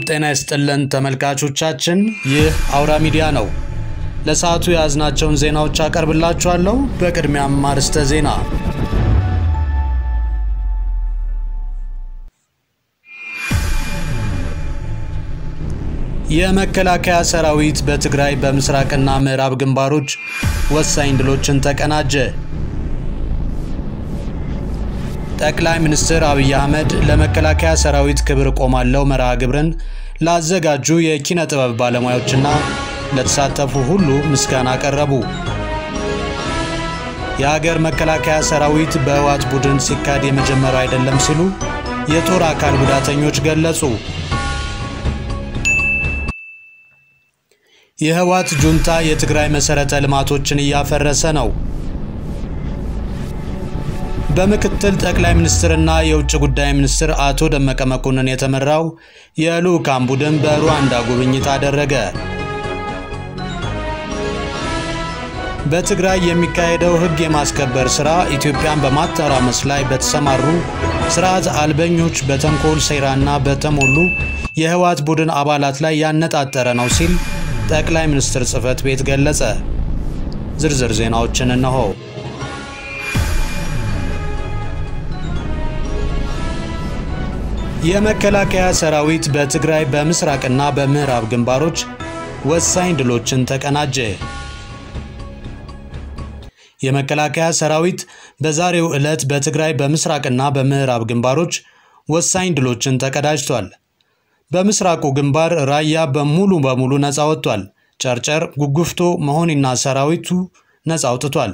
ጤና ይስጥልን ተመልካቾቻችን፣ ይህ አውራ ሚዲያ ነው። ለሰዓቱ የያዝናቸውን ዜናዎች አቀርብላችኋለሁ። በቅድሚያም አርዕስተ ዜና። የመከላከያ ሰራዊት በትግራይ በምስራቅና ምዕራብ ግንባሮች ወሳኝ ድሎችን ተቀናጀ። ጠቅላይ ሚኒስትር አብይ አህመድ ለመከላከያ ሰራዊት ክብር እቆማለሁ መርሃ ግብርን ላዘጋጁ የኪነ ጥበብ ባለሙያዎችና ለተሳተፉ ሁሉ ምስጋና አቀረቡ። የሀገር መከላከያ ሰራዊት በህወሓት ቡድን ሲካድ የመጀመሪያው አይደለም ሲሉ የጦር አካል ጉዳተኞች ገለጹ። የህወሓት ጁንታ የትግራይ መሠረተ ልማቶችን እያፈረሰ ነው። በምክትል ጠቅላይ ሚኒስትርና የውጭ ጉዳይ ሚኒስትር አቶ ደመቀ መኮንን የተመራው የልዑካን ቡድን በሩዋንዳ ጉብኝት አደረገ። በትግራይ የሚካሄደው ህግ የማስከበር ሥራ ኢትዮጵያን በማተራመስ ላይ በተሰማሩ ስርዓት አልበኞች በተንኮል ሴራና በተሞሉ የህወሓት ቡድን አባላት ላይ ያነጣጠረ ነው ሲል ጠቅላይ ሚኒስትር ጽሕፈት ቤት ገለጸ። ዝርዝር ዜናዎችን እነሆ። የመከላከያ ሰራዊት በትግራይ በምስራቅና በምዕራብ ግንባሮች ወሳኝ ድሎችን ተቀናጀ። የመከላከያ ሰራዊት በዛሬው ዕለት በትግራይ በምስራቅና በምዕራብ ግንባሮች ወሳኝ ድሎችን ተቀዳጅቷል። በምስራቁ ግንባር ራያ በሙሉ በሙሉ ነፃ ወጥቷል። ጨርጨር፣ ጉጉፍቶ፣ መሆኒና ሰራዊቱ ነፃ አውጥቷል።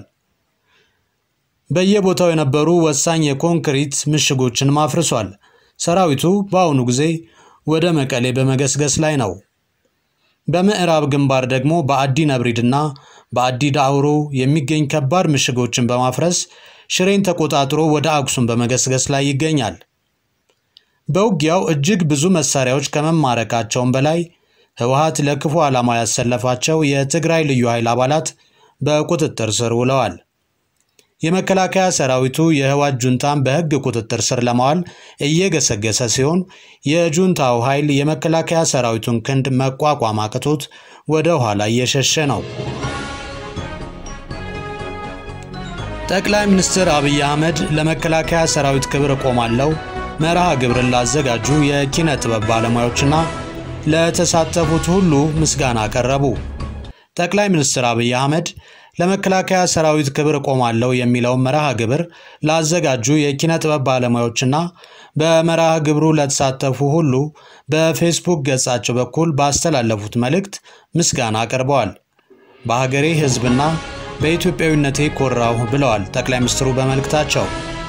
በየቦታው የነበሩ ወሳኝ የኮንክሪት ምሽጎችን ማፍርሷል። ሰራዊቱ በአሁኑ ጊዜ ወደ መቀሌ በመገስገስ ላይ ነው። በምዕራብ ግንባር ደግሞ በአዲ ነብሪድና በአዲ ዳውሮ የሚገኝ ከባድ ምሽጎችን በማፍረስ ሽሬን ተቆጣጥሮ ወደ አክሱም በመገስገስ ላይ ይገኛል። በውጊያው እጅግ ብዙ መሳሪያዎች ከመማረካቸውም በላይ ህወሓት ለክፉ ዓላማ ያሰለፋቸው የትግራይ ልዩ ኃይል አባላት በቁጥጥር ስር ውለዋል። የመከላከያ ሰራዊቱ የህወሓት ጁንታን በህግ ቁጥጥር ስር ለማዋል እየገሰገሰ ሲሆን የጁንታው ኃይል የመከላከያ ሰራዊቱን ክንድ መቋቋም አቅቶት ወደ ኋላ እየሸሸ ነው። ጠቅላይ ሚኒስትር አብይ አህመድ ለመከላከያ ሰራዊት ክብር እቆማለሁ መርሃ ግብርን ላዘጋጁ የኪነ ጥበብ ባለሙያዎችና ለተሳተፉት ሁሉ ምስጋና አቀረቡ። ጠቅላይ ሚኒስትር አብይ አህመድ ለመከላከያ ሰራዊት ክብር እቆማለሁ የሚለውን መርሃ ግብር ላዘጋጁ የኪነ ጥበብ ባለሙያዎችና በመርሃ ግብሩ ለተሳተፉ ሁሉ በፌስቡክ ገጻቸው በኩል ባስተላለፉት መልእክት ምስጋና አቅርበዋል። በሀገሬ ህዝብና በኢትዮጵያዊነቴ ኮራሁ ብለዋል ጠቅላይ ሚኒስትሩ በመልእክታቸው።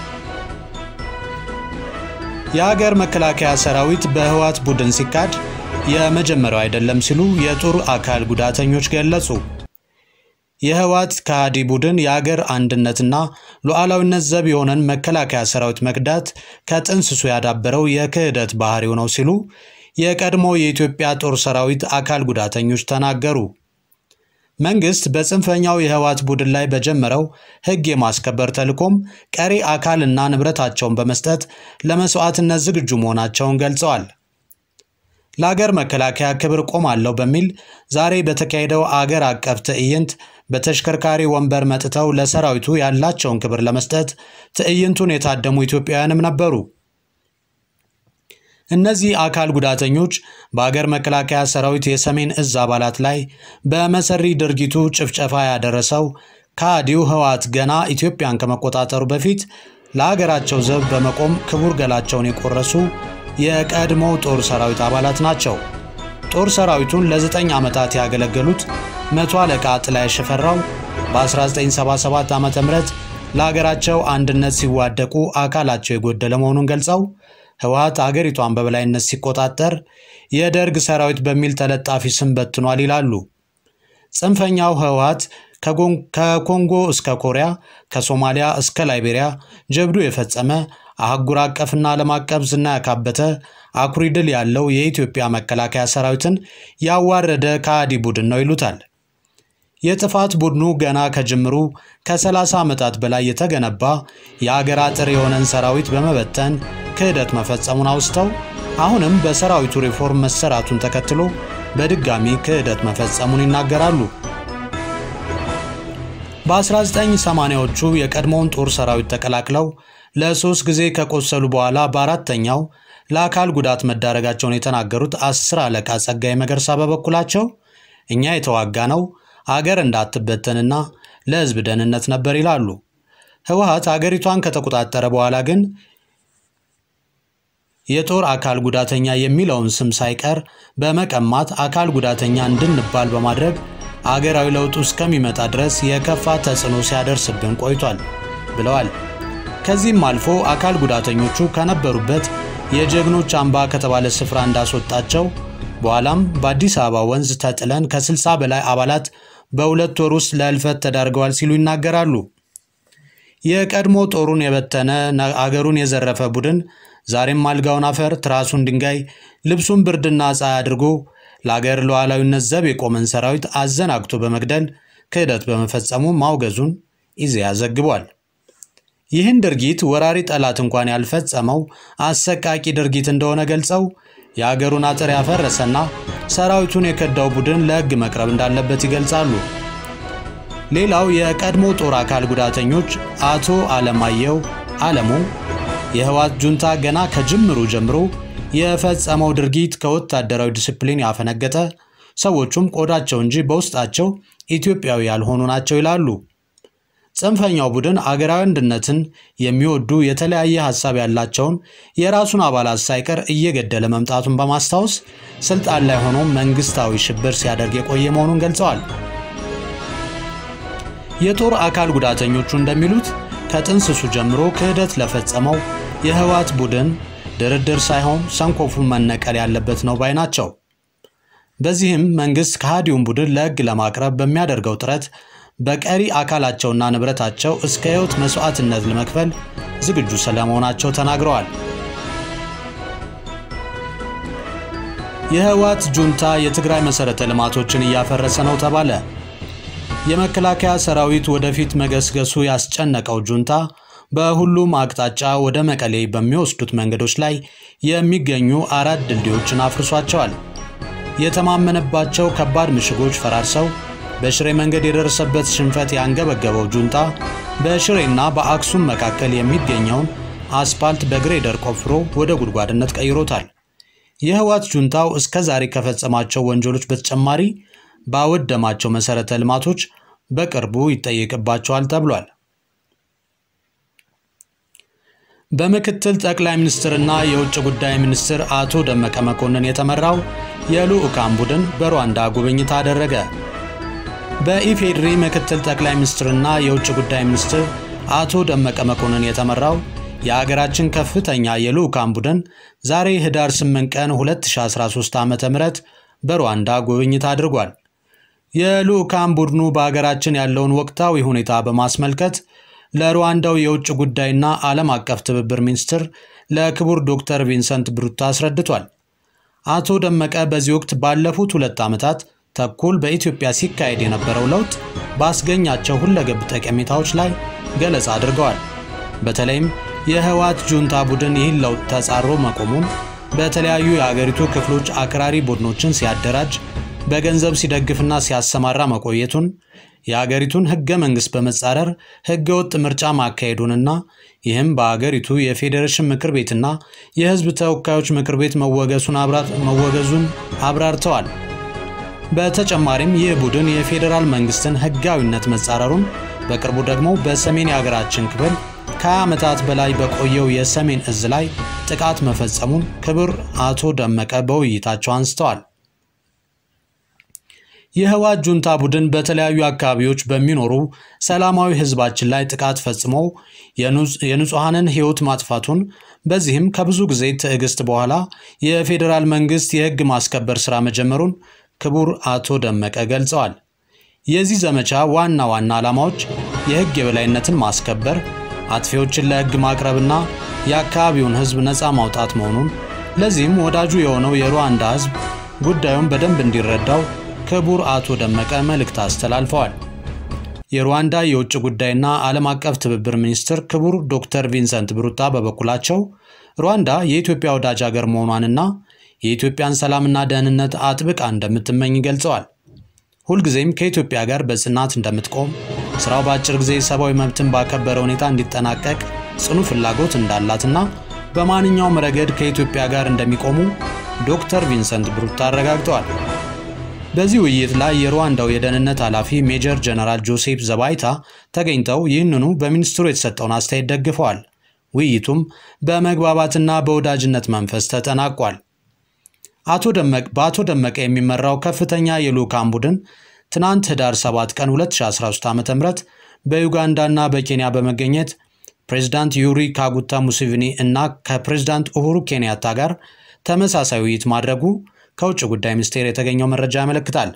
የሀገር መከላከያ ሰራዊት በህወሓት ቡድን ሲካድ የመጀመሪያው አይደለም ሲሉ የጦር አካል ጉዳተኞች ገለጹ። የህወሓት ከሃዲ ቡድን የአገር አንድነትና ሉዓላዊነት ዘብ የሆነን መከላከያ ሰራዊት መክዳት ከጥንስሱ ያዳበረው የክህደት ባህሪው ነው ሲሉ የቀድሞ የኢትዮጵያ ጦር ሰራዊት አካል ጉዳተኞች ተናገሩ። መንግስት በጽንፈኛው የህወሓት ቡድን ላይ በጀመረው ህግ የማስከበር ተልዕኮም ቀሪ አካልና ንብረታቸውን በመስጠት ለመስዋዕትነት ዝግጁ መሆናቸውን ገልጸዋል። ለአገር መከላከያ ክብር ቆማለሁ በሚል ዛሬ በተካሄደው አገር አቀፍ ትዕይንት በተሽከርካሪ ወንበር መጥተው ለሰራዊቱ ያላቸውን ክብር ለመስጠት ትዕይንቱን የታደሙ ኢትዮጵያውያንም ነበሩ። እነዚህ አካል ጉዳተኞች በአገር መከላከያ ሰራዊት የሰሜን እዝ አባላት ላይ በመሰሪ ድርጊቱ ጭፍጨፋ ያደረሰው ከሃዲው ህወሓት ገና ኢትዮጵያን ከመቆጣጠሩ በፊት ለአገራቸው ዘብ በመቆም ክቡር ገላቸውን የቆረሱ የቀድሞ ጦር ሰራዊት አባላት ናቸው። ጦር ሰራዊቱን ለዘጠኝ ዓመታት ያገለገሉት መቶ አለቃ ጥላይ ሽፈራው በ1977 ዓ ም ለአገራቸው አንድነት ሲዋደቁ አካላቸው የጎደለ መሆኑን ገልጸው ህወሓት አገሪቷን በበላይነት ሲቆጣጠር የደርግ ሰራዊት በሚል ተለጣፊ ስም በትኗል ይላሉ። ጽንፈኛው ህወሓት ከኮንጎ እስከ ኮሪያ፣ ከሶማሊያ እስከ ላይቤሪያ ጀብዱ የፈጸመ አህጉር አቀፍና ዓለም አቀፍ ዝና ያካበተ አኩሪ ድል ያለው የኢትዮጵያ መከላከያ ሰራዊትን ያዋረደ ከሃዲ ቡድን ነው ይሉታል። የጥፋት ቡድኑ ገና ከጅምሩ ከ30 ዓመታት በላይ የተገነባ የአገር አጥር የሆነን ሰራዊት በመበተን ክህደት መፈጸሙን አውስተው አሁንም በሰራዊቱ ሪፎርም መሰራቱን ተከትሎ በድጋሚ ክህደት መፈጸሙን ይናገራሉ። በ1980ዎቹ የቀድሞውን ጦር ሰራዊት ተቀላቅለው ለሶስት ጊዜ ከቆሰሉ በኋላ በአራተኛው ለአካል ጉዳት መዳረጋቸውን የተናገሩት አስር አለቃ ጸጋዬ መገርሳ በበኩላቸው እኛ የተዋጋ ነው አገር እንዳትበተንና ለሕዝብ ደህንነት ነበር ይላሉ። ህወሓት አገሪቷን ከተቆጣጠረ በኋላ ግን የጦር አካል ጉዳተኛ የሚለውን ስም ሳይቀር በመቀማት አካል ጉዳተኛ እንድንባል በማድረግ አገራዊ ለውጡ እስከሚመጣ ድረስ የከፋ ተጽዕኖ ሲያደርስብን ቆይቷል ብለዋል። ከዚህም አልፎ አካል ጉዳተኞቹ ከነበሩበት የጀግኖች አምባ ከተባለ ስፍራ እንዳስወጣቸው በኋላም በአዲስ አበባ ወንዝ ተጥለን ከ60 በላይ አባላት በሁለት ወር ውስጥ ለህልፈት ተዳርገዋል ሲሉ ይናገራሉ። የቀድሞ ጦሩን የበተነ አገሩን የዘረፈ ቡድን ዛሬም አልጋውን አፈር፣ ትራሱን ድንጋይ፣ ልብሱን ብርድና ፀሐይ አድርጎ ለአገር ሉዓላዊነት ዘብ የቆመን ሰራዊት አዘናግቶ በመግደል ክህደት በመፈጸሙ ማውገዙን ኢዜአ ዘግቧል። ይህን ድርጊት ወራሪ ጠላት እንኳን ያልፈጸመው አሰቃቂ ድርጊት እንደሆነ ገልጸው የአገሩን አጥር ያፈረሰና ሰራዊቱን የከዳው ቡድን ለሕግ መቅረብ እንዳለበት ይገልጻሉ። ሌላው የቀድሞ ጦር አካል ጉዳተኞች አቶ አለማየሁ አለሙ የህወሓት ጁንታ ገና ከጅምሩ ጀምሮ የፈጸመው ድርጊት ከወታደራዊ ዲስፕሊን ያፈነገጠ፣ ሰዎቹም ቆዳቸው እንጂ በውስጣቸው ኢትዮጵያዊ ያልሆኑ ናቸው ይላሉ። ጽንፈኛው ቡድን አገራዊ አንድነትን የሚወዱ የተለያየ ሀሳብ ያላቸውን የራሱን አባላት ሳይቀር እየገደለ መምጣቱን በማስታወስ ስልጣን ላይ ሆኖ መንግስታዊ ሽብር ሲያደርግ የቆየ መሆኑን ገልጸዋል። የጦር አካል ጉዳተኞቹ እንደሚሉት ከጥንስሱ ጀምሮ ክህደት ለፈጸመው የህወሓት ቡድን ድርድር ሳይሆን ሰንኮፉን መነቀል ያለበት ነው ባይ ናቸው። በዚህም መንግስት ከሃዲውን ቡድን ለህግ ለማቅረብ በሚያደርገው ጥረት በቀሪ አካላቸውና ንብረታቸው እስከ ህይወት መስዋዕትነት ለመክፈል ዝግጁ ስለመሆናቸው ተናግረዋል። የህወሓት ጁንታ የትግራይ መሠረተ ልማቶችን እያፈረሰ ነው ተባለ። የመከላከያ ሰራዊት ወደፊት መገስገሱ ያስጨነቀው ጁንታ በሁሉም አቅጣጫ ወደ መቀሌ በሚወስዱት መንገዶች ላይ የሚገኙ አራት ድልድዮችን አፍርሷቸዋል። የተማመነባቸው ከባድ ምሽጎች ፈራርሰው በሽሬ መንገድ የደረሰበት ሽንፈት ያንገበገበው ጁንታ በሽሬና በአክሱም መካከል የሚገኘውን አስፓልት በግሬደር ቆፍሮ ወደ ጉድጓድነት ቀይሮታል። የህወሓት ጁንታው እስከ ዛሬ ከፈጸማቸው ወንጀሎች በተጨማሪ ባወደማቸው መሠረተ ልማቶች በቅርቡ ይጠየቅባቸዋል ተብሏል። በምክትል ጠቅላይ ሚኒስትርና የውጭ ጉዳይ ሚኒስትር አቶ ደመቀ መኮንን የተመራው የልዑካን ቡድን በሩዋንዳ ጉብኝት አደረገ። በኢፌድሪ ምክትል ጠቅላይ ሚኒስትርና የውጭ ጉዳይ ሚኒስትር አቶ ደመቀ መኮንን የተመራው የአገራችን ከፍተኛ የልዑካን ቡድን ዛሬ ህዳር 8 ቀን 2013 ዓ.ም በሩዋንዳ ጉብኝት አድርጓል። የልዑካን ቡድኑ በአገራችን ያለውን ወቅታዊ ሁኔታ በማስመልከት ለሩዋንዳው የውጭ ጉዳይና ዓለም አቀፍ ትብብር ሚኒስትር ለክቡር ዶክተር ቪንሰንት ብሩታ አስረድቷል። አቶ ደመቀ በዚህ ወቅት ባለፉት ሁለት ዓመታት ተኩል በኢትዮጵያ ሲካሄድ የነበረው ለውጥ ባስገኛቸው ሁለገብ ጠቀሜታዎች ላይ ገለጻ አድርገዋል። በተለይም የህወሓት ጁንታ ቡድን ይህን ለውጥ ተጻሮ መቆሙን፣ በተለያዩ የአገሪቱ ክፍሎች አክራሪ ቡድኖችን ሲያደራጅ በገንዘብ ሲደግፍና ሲያሰማራ መቆየቱን የአገሪቱን ህገ መንግሥት በመጻረር ህገ ወጥ ምርጫ ማካሄዱንና ይህም በአገሪቱ የፌዴሬሽን ምክር ቤትና የህዝብ ተወካዮች ምክር ቤት መወገዙን አብራርተዋል። በተጨማሪም ይህ ቡድን የፌዴራል መንግስትን ህጋዊነት መጻረሩን በቅርቡ ደግሞ በሰሜን የሀገራችን ክፍል ከ20 ዓመታት በላይ በቆየው የሰሜን እዝ ላይ ጥቃት መፈጸሙን ክቡር አቶ ደመቀ በውይይታቸው አንስተዋል። የህወሓት ጁንታ ቡድን በተለያዩ አካባቢዎች በሚኖሩ ሰላማዊ ህዝባችን ላይ ጥቃት ፈጽሞ የንጹሐንን ህይወት ማጥፋቱን በዚህም ከብዙ ጊዜ ትዕግስት በኋላ የፌዴራል መንግስት የህግ ማስከበር ሥራ መጀመሩን ክቡር አቶ ደመቀ ገልጸዋል። የዚህ ዘመቻ ዋና ዋና ዓላማዎች የህግ የበላይነትን ማስከበር፣ አጥፊዎችን ለህግ ማቅረብና የአካባቢውን ህዝብ ነፃ ማውጣት መሆኑን ለዚህም ወዳጁ የሆነው የሩዋንዳ ህዝብ ጉዳዩን በደንብ እንዲረዳው ክቡር አቶ ደመቀ መልእክት አስተላልፈዋል። የሩዋንዳ የውጭ ጉዳይና ዓለም አቀፍ ትብብር ሚኒስትር ክቡር ዶክተር ቪንሰንት ብሩታ በበኩላቸው ሩዋንዳ የኢትዮጵያ ወዳጅ ሀገር መሆኗንና የኢትዮጵያን ሰላምና ደህንነት አጥብቃ እንደምትመኝ ገልጸዋል። ሁልጊዜም ከኢትዮጵያ ጋር በጽናት እንደምትቆም፣ ስራው በአጭር ጊዜ ሰብአዊ መብትን ባከበረ ሁኔታ እንዲጠናቀቅ ጽኑ ፍላጎት እንዳላትና በማንኛውም ረገድ ከኢትዮጵያ ጋር እንደሚቆሙ ዶክተር ቪንሰንት ብሩታ አረጋግጠዋል። በዚህ ውይይት ላይ የሩዋንዳው የደህንነት ኃላፊ ሜጀር ጀነራል ጆሴፍ ዘባይታ ተገኝተው ይህንኑ በሚኒስትሩ የተሰጠውን አስተያየት ደግፈዋል። ውይይቱም በመግባባትና በወዳጅነት መንፈስ ተጠናቋል። አቶ ደመቅ በአቶ ደመቀ የሚመራው ከፍተኛ የልዑካን ቡድን ትናንት ህዳር 7 ቀን 2013 ዓ ም በዩጋንዳና በኬንያ በመገኘት ፕሬዚዳንት ዩሪ ካጉታ ሙሴቪኒ እና ከፕሬዚዳንት ኡሁሩ ኬንያታ ጋር ተመሳሳይ ውይይት ማድረጉ ከውጭ ጉዳይ ሚኒስቴር የተገኘው መረጃ ያመለክታል።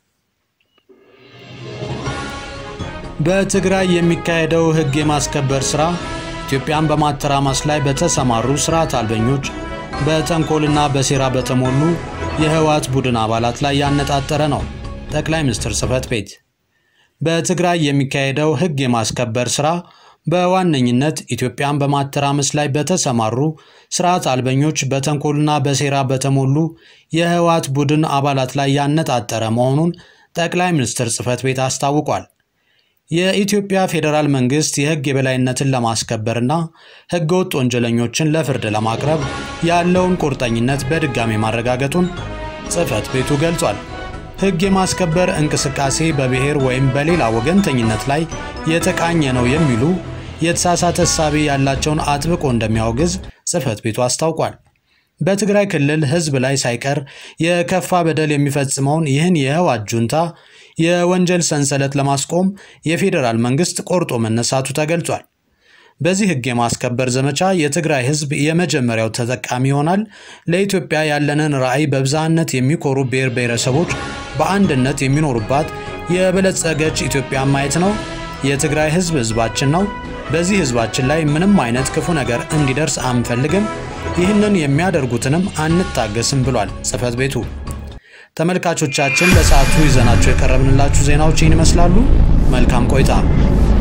በትግራይ የሚካሄደው ህግ የማስከበር ሥራ ኢትዮጵያን በማተራማስ ላይ በተሰማሩ ስርዓት አልበኞች በተንኮልና በሴራ በተሞሉ የህወሓት ቡድን አባላት ላይ ያነጣጠረ ነው። ጠቅላይ ሚኒስትር ጽሕፈት ቤት በትግራይ የሚካሄደው ህግ የማስከበር ሥራ በዋነኝነት ኢትዮጵያን በማተራመስ ላይ በተሰማሩ ስርዓት አልበኞች በተንኮልና በሴራ በተሞሉ የህወሓት ቡድን አባላት ላይ ያነጣጠረ መሆኑን ጠቅላይ ሚኒስትር ጽሕፈት ቤት አስታውቋል። የኢትዮጵያ ፌዴራል መንግስት የህግ የበላይነትን ለማስከበርና ህገወጥ ወንጀለኞችን ለፍርድ ለማቅረብ ያለውን ቁርጠኝነት በድጋሚ ማረጋገጡን ጽሕፈት ቤቱ ገልጿል። ህግ የማስከበር እንቅስቃሴ በብሔር ወይም በሌላ ወገንተኝነት ላይ የተቃኘ ነው የሚሉ የተሳሳተ እሳቤ ያላቸውን አጥብቆ እንደሚያወግዝ ጽሕፈት ቤቱ አስታውቋል። በትግራይ ክልል ህዝብ ላይ ሳይቀር የከፋ በደል የሚፈጽመውን ይህን የህወሓት ጁንታ የወንጀል ሰንሰለት ለማስቆም የፌዴራል መንግስት ቆርጦ መነሳቱ ተገልጿል። በዚህ ህግ የማስከበር ዘመቻ የትግራይ ህዝብ የመጀመሪያው ተጠቃሚ ይሆናል። ለኢትዮጵያ ያለንን ራዕይ በብዝሃነት የሚኮሩ ብሔር ብሔረሰቦች በአንድነት የሚኖሩባት የበለጸገች ኢትዮጵያ ማየት ነው። የትግራይ ህዝብ ህዝባችን ነው። በዚህ ህዝባችን ላይ ምንም አይነት ክፉ ነገር እንዲደርስ አንፈልግም። ይህንን የሚያደርጉትንም አንታገስም ብሏል ጽሕፈት ቤቱ። ተመልካቾቻችን ለሰዓቱ ይዘናቸው የቀረብንላችሁ ዜናዎች ይህን ይመስላሉ። መልካም ቆይታ